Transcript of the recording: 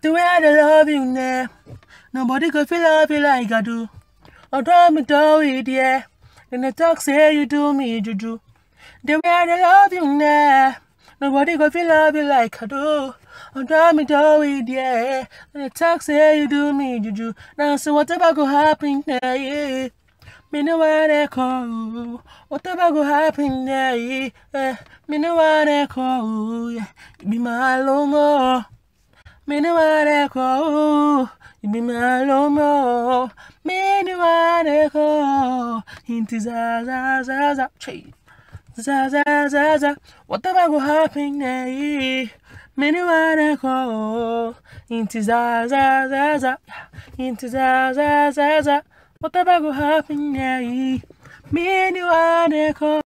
The way I dey love you now, nobody go feel love you like I do. Although me do it, yeah. Then they talk say you do me juju. The way I dey love you now, nobody go feel love you like I do. Although me do it, yeah. Then they talk say you do me juju. Now so whatever go happen, yeah, yeah. Me no wanna call, whatever go happen, yeah, yeah. Me no wanna call, yeah. You be my lomo. Me no wanna call, you be my lomo. Me no wanna call, into za za za za, Chee. za za za za. Whatever go happen, yeah, yeah. Me no wanna call, into za za za za, into za za za za. Whatever go happen, yeah, yeah. Me no wanna call.